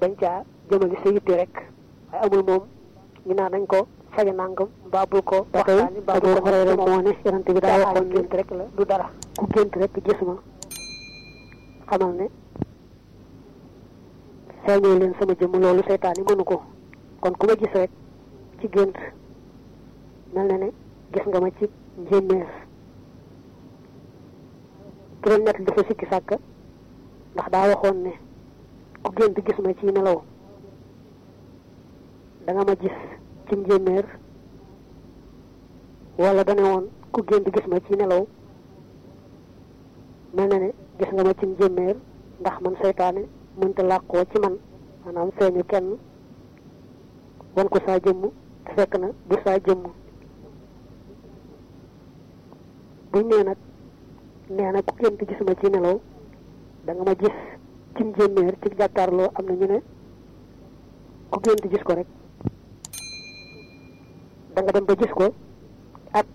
bañ caa jëmali sa yitte rek waaye amul moom ñu naan nañ ko faja nangam mbaa bul ko waxtaani mbaa bul ko xoree rek moo ne yonante bi daa waxoon gént rek la du dara ku gént rek gis ma xamal ne feeñoo leen sama jëmm loolu seytaan yi mënu ko kon ku ma gis rek ci gént mel na ne gis nga ma ci njéeméer ki doon nett dafa sikki sàkk ndax daa waxoon ne ku gént gis ma ci nelaw da nga ma gis ci njéeméer wala dane woon ku gént gis ma ci nelaw mel na ne gis nga ma ci njéeméer ndax man seytaane mënta làqoo ci man maanaam feeñu kenn wan ko saa jëmm te fekk na du saa jëmm buñ nee nag nee na ku gént gis ma ci nelaw da nga ma gis ci njéeméer ci jàkkaarloo am na ñu ne ku gént gis ko rek da nga dem ba gis ko ak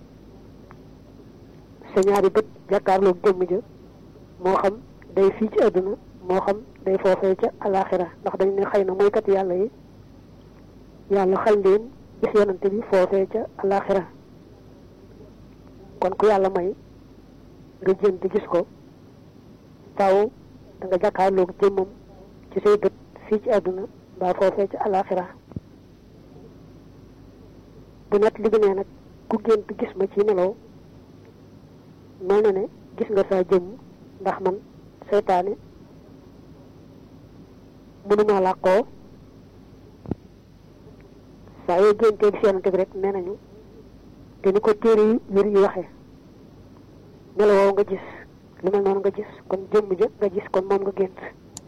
sa ñaari bët jàkkaarloo jëmm ja moo xam day fii ci àdduna moo xam day foofee ca alaxira ndax dañ ne xëy na mooykat yàlla yi yàlla xal leen gis yonante bi foofee ca alaxira kon ku yàlla may nga jënt gis ko taw da nga jàkkaarloog jëmmam ci say bët fii ci àdduna mbaa foofee ca alaxira bu net li nee nag ku gént gis ma ci nelaw mel na ne gis nga saa jëmm ndax man seytaane mënuma làqoo saa yoo géntee gis yonante bi rek nee nañu te ni ko téere yi wér yi waxee melowoo nga gis lu mel noonu nga gis kon jëmm ja nga gis kon moom nga gént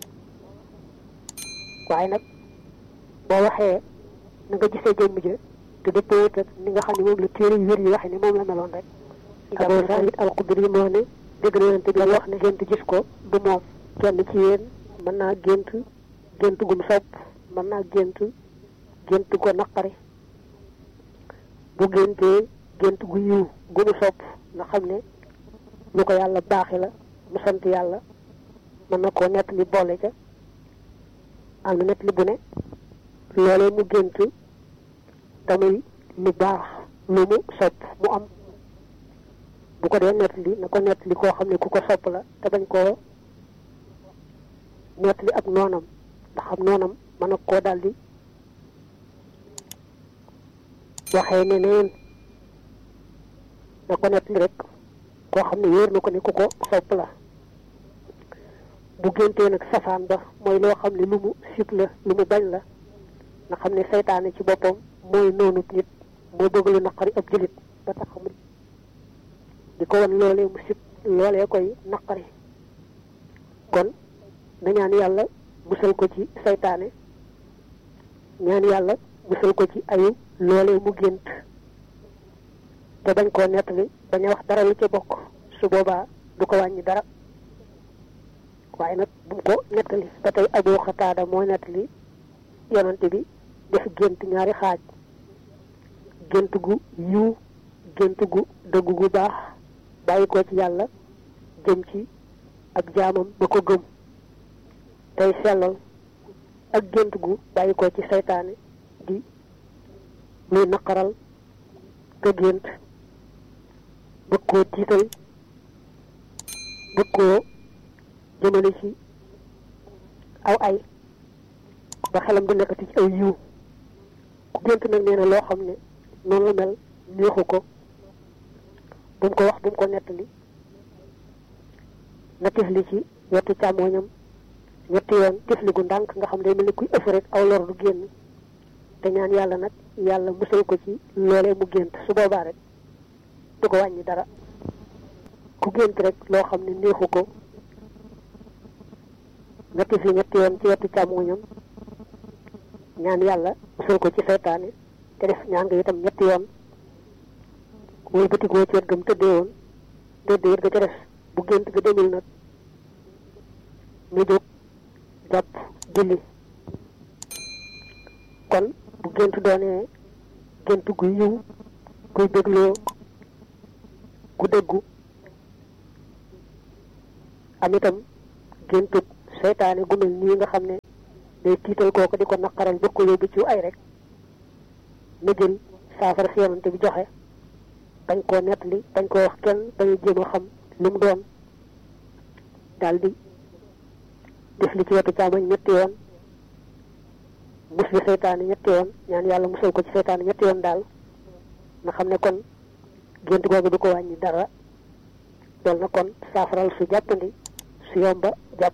waaye nag boo waxee na nga gisee jëmm ja te dëppoo wut ak ni nga xam ne moom la téere yu wér yi waxee ni moom la meloon rek Abu Saïd al-Xudri moo ne dégg na yonante bi wax ne gént gis ko du moom kenn ci yéen mën naa gént gént gum sopp mën naa gént gént ko naqari bu géntee gént gu yiw gu mu sopp nga xam ne lu ko yàlla baaxi la mu sant yàlla mën na koo nett li boole ca am na nett li bu ne loolee mu gént tamuy lu baax lu mu sopp mu am bu ko dee nett li na ko nett li koo xam ne ku ko sopp la te bañ koo nett li ak noonam ndax am noonam mën na koo daldi waxee ne neen na ko nett li rek koo xam ne wóor na ko ne ku ko sopp la bu géntee nag safaan ba mooy loo xam ne lu mu sib la lu mu bañ la nga xam ne seytaane ci boppam mooy noonu nit moo bëgg lu naqari ab jëlit ba tax mu di ko wan loolee mu sib loolee koy naqari kon na ñaan yàlla musal ko ci seytaane ñaan yàlla musal ko ci ayu loolee mu gént te bañ koo nettali bañ a wax dara lu ca bokk su boobaa du ko wàññi dara waaye nag bu mu ko nettali ba tey Abu Xataada moo nettali yonante bi def gént ñaari xaaj gént gu yiw gént gu dëggu gu baax bàyyi ko ci yàlla jëm ci ak jaamam ba ko gëm tey sellal ak gént gu bàyyi ko ci seytaane di luy naqaral ka gént bëgg koo tiital bëgg koo jëmale ci aw ay ba xelam du nekkati ci aw yiw ku gént nag nee na loo xam ne noonu la mel neexu ko bu mu ko wax bu mu ko nettali na tifli ci wetu càmmooñam ñetti yoon tifli gu ndànk nga xam day mel ni kuy ëff rek aw lor du génn te ñaan yàlla nag yàlla musal ko ci loolee mu gént su boobaa rek du ko wàññi dara ku gént rek loo xam ne neexu ko nga tifli ñetti yoon ci wetu càmmooñam ñaan yàlla musal ko ci seytaane te def ñaan nga itam ñetti yoon wala bëtikoo ci wet gam tëddee woon tëddee ga ca def bu gént ga demil nag mu jóg jàpp julli kon bu gént doonee gént gu yiw guy bégloo gu dëggu am itam géntug seytaane gu mel nii nga xam ne day tiital kooku di ko naqaral bëgg ko yóbbu ci ay rek na jël saafara si yonante bi joxe bañ koo nettali bañ koo wax kenn bañu jéem a xam lu mu doon daal di def li ci wetu càmmoñ ñetti yoon musli seytaane ñetti yoon ñaan yàlla musal ko ci seytaane ñetti yoon daal nga xam ne kon gént googu du ko wàññi dara loolu na kon saafaral su jàppandi su yomba jàpp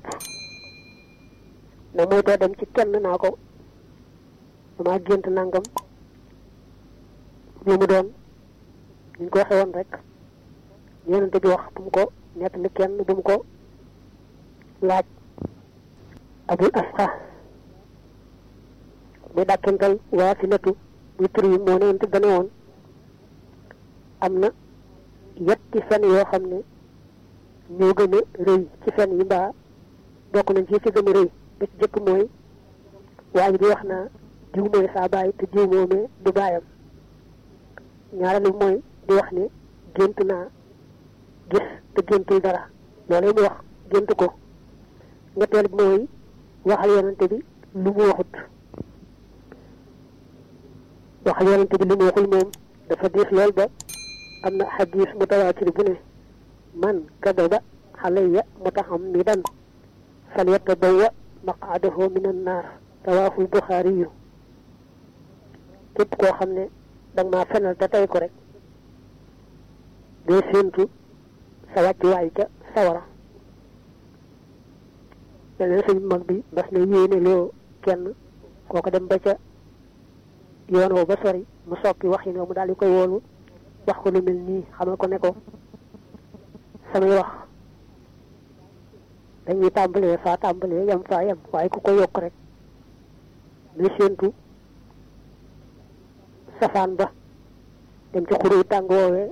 na mooy doo dem ci kenn naa ko dama gént nangam lu mu doon ñu ko waxee woon rek yonente bi wax bu mu ko nettali kenn bu mu ko laaj abul asqa muy dàkkental waa si letu muy tur yi moo ne yonente dane woon am na yetti fen yoo xam ne ñoo gën a rëy ci fen yi mbaa bokk nañ ci ci gën a rëy ba ci jëkk mooy waa ji di wax naa diw mooy saa baay te diw moomee du baayam ñaareelu mooy di wax ne gént naa gis te géntul dara loolu mu wax gént ko ñetteel bi mooy waxal yonante bi lu mu waxut waxal yonante bi lu mu waxul moom dafa diis lool ba am na xadis mutawaatir bu ne man kadaba xalayya mutahammidan falyatabawwa maqaadahu min annaar rawaahul buxaari yu képp koo xam ne danga maa fenal te tey ko rek doo séentu sa wàccuwaay ca sawara leneen sëñ mag bi mas na yéene loo kenn kooko dem ba ca yoon woo ba sori mu soppi wax yi ne mu daal di koy woolu wax ko lu mel nii xamal ko ne ko samay wax dañuy tàmbalee faa tàmbalee yam faa yam waaye ku ko yokk rek na séentu safaan ba dem ci xuru tàng woowee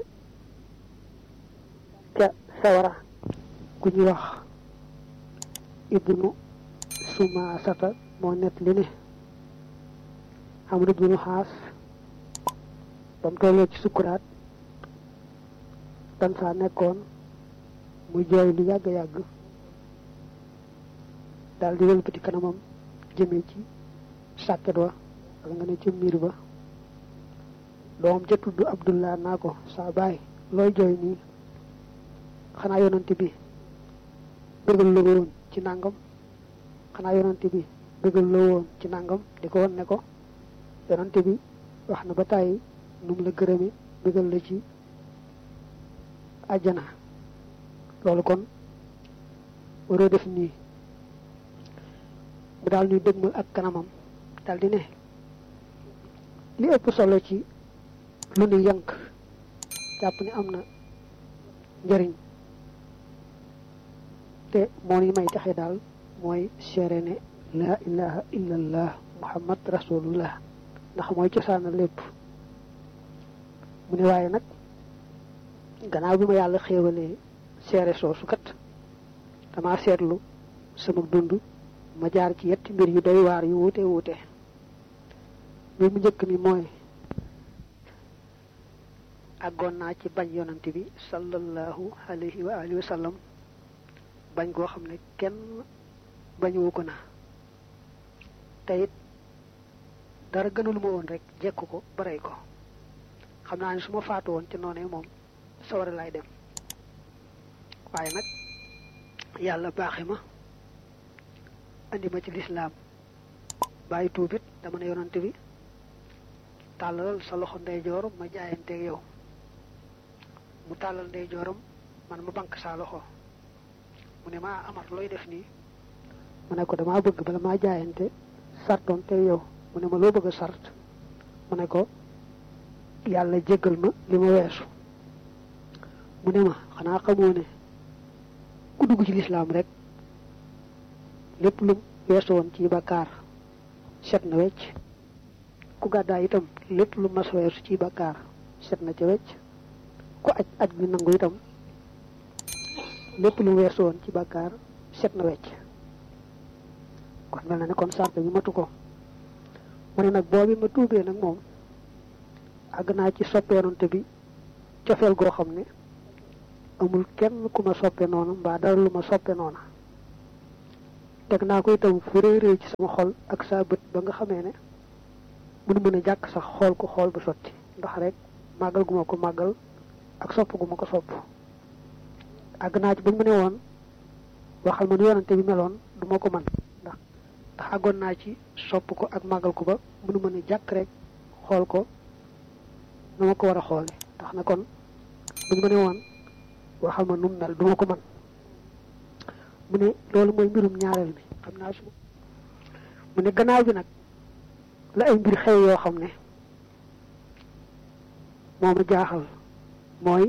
ca sawara ku ñuy wax ibnu sumaasata moo nett li ne amru ibnu xaas ba mu tollee ci sukkuraat dan faa nekkoon mu jooy lu yàgg-yàgg daal di wëlbati kanamam jëmee ci sàkket wa wala nga ne ci miir ba doom ja tudd abdullah naa ko saa baay looy jooy nii xanaa yonante bi bëggal la woon ci nangam xanaa yonante bi bëggal la woon ci nangam di ko won ne ko yonante bi wax na ba tàyyi nu mu la gërëme bëggal la ci àjjana loolu kon waroo def nii mu daal ñuy dëgmal ak kanamam daal di ne li ëpp solo ci lu nu yank jàpp ni am na njëriñ te moo ni may taxe daal mooy seere ne laa ilaha illallah muhammad rasulullah ndax mooy cosaana lépp mu ne waaye nag gannaaw bi ma yàlla xéewalee seere soosu kat dama seetlu sama dund ma jaar ci yetti mbir yu doy waar yu wuute wuute mbir mu njëkk mi mooy àggoon naa ci bañ yonante bi sallallahu alayhi wa alihi wa sallam bañ koo xam ne kenn bañuwu ko na te it dara gënalu ma woon rek jekk ko ba rey ko xam naa ne su ma faatu woon ci noonee moom sawara laay dem waaye nag yàlla baaxe ma andi ma ci lislaam bàyyi tuubit dama ne yonante bi tàllalal sa loxo ndeyjooram ma jaayanteeg yow mu tàllal ndeyjooram man ma bank saa loxo mu ne maa amar looy def nii mu ne ko damaa bëgg bala maa jaayante sartoon te yow mu ne ma loo bëgg a sart mu ne ko yàlla jéggal ma li ma weesu mu ne ma xanaa xamoo ne ku dugg ci lislaam rek lépp lu weesu woon ci bakkaar set na wecc ku gàddaay itam lépp lu mas weesu ci bakkaar set na ca wecc ku aj aj bi nangu itam lépp lu weesu woon ci bakkaar set na wecc kon mel na ne kon sart bi matu ko mu ne nag boobi ma tuubee nag moom àgg naa ci soppeonante bi cofeel goo xam ne amul kenn ku ma soppe noonu mbaa dara lu ma soppe noona teg naa ko itam fu rëy rëy ci sama xol ak saa bët ba nga xamee ne mënu mën a jàkk sax xool ko xool ba sotti ndax rek màggal gu ma ko màggal ak sopp gu ma ko sopp àgg naa ci bañ ma ne woon waxal ma nu yonante bi meloon du ma ko man ndax ndax àggoon naa ci sopp ko ak màggal ko ba mënu mën a jàkk rek xool ko nu ma ko war a xoole tax na kon buñ ma ne woon waxal ma nu mu mel du ma ko man mu ne loolu mooy mbirum ñaareel bi xam naa su mu ne gannaaw bi nag la ay mbir xew yoo xam ne moom a jaaxal mooy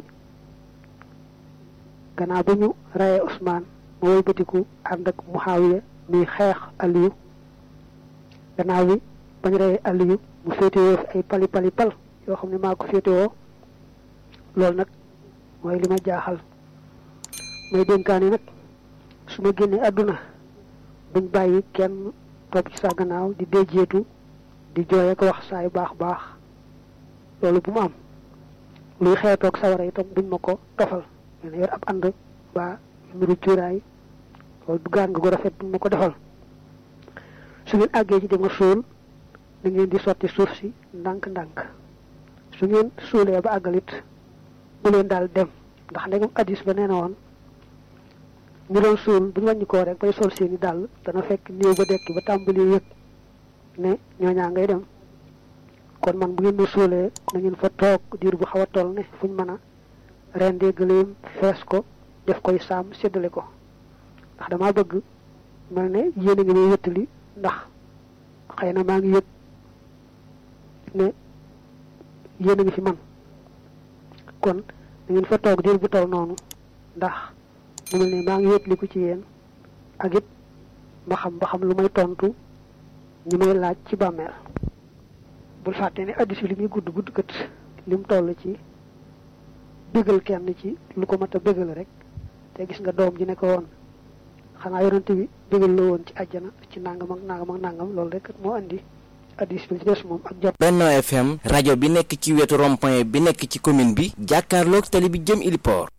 gannaaw ba ñu rayee Ousmane mu wëlbatiku ànd ak Muhaawiya muy xeex Aliyu gannaaw bi ba ñu rayee Aliyu mu féetewoo fi ay pali pali pal yoo xam ne maa ko féetewoo loolu nag mooy li ma jaaxal mooy dénkaani nag su ma génnee àdduna buñ bàyyi kenn topp ci sa gannaaw di déjeetu di jooye ko wax saay baax baax loolu bu mu am luy xeetoog sawara itam buñ ma ko tofal leen yor ab ànd ba mbiru cuuraay loolu du gaan nga ko rafet buñ ma ko defal su ngeen àggee ci di ma suul da ngeen di sotti suuf si ndànk-ndànk su ngeen suulee ba àggalit bu leen daal dem ndax ndegam addis ba nee na woon ñu doon suul bu ñu wàññi koo rek bay sol seeni dàll dana fekk néew ba dekki ba tàmbali yëg ne ñooñaa ngay dem kon man bu ngeen ma suulee na ngeen fa toog diir bu xaw a toll ne fuñ mën a rendee gëléem fees ko def koy saam séddale ko ndax damaa bëgg mel ne yéen a ngi may wéttali ndax xëy na maa ngi yëg ne yéen a ngi fi man kon na ngeen fa toog diir bu toll noonu ndax mu mel ne maa ngi wétliku ci yéen ak it ma xam ba xam lu may tontu ñi may laaj ci bàmmeel bul fàtte ne addis bi li muy gudd gudd kët lim toll ci bégal kenn ci lu ko mat a bégal rek te gis nga doom ji ne ko woon xanaa yonante bi bégal la woon ci àjjana ci nangam ak nangam ak nangam loolu rek moo andi addis bi ci des moom ak jot Benno FM rajo bi nekk ci wetu rond-point bi nekk ci commune bi jàkkaarloog tali bi jëm Iliport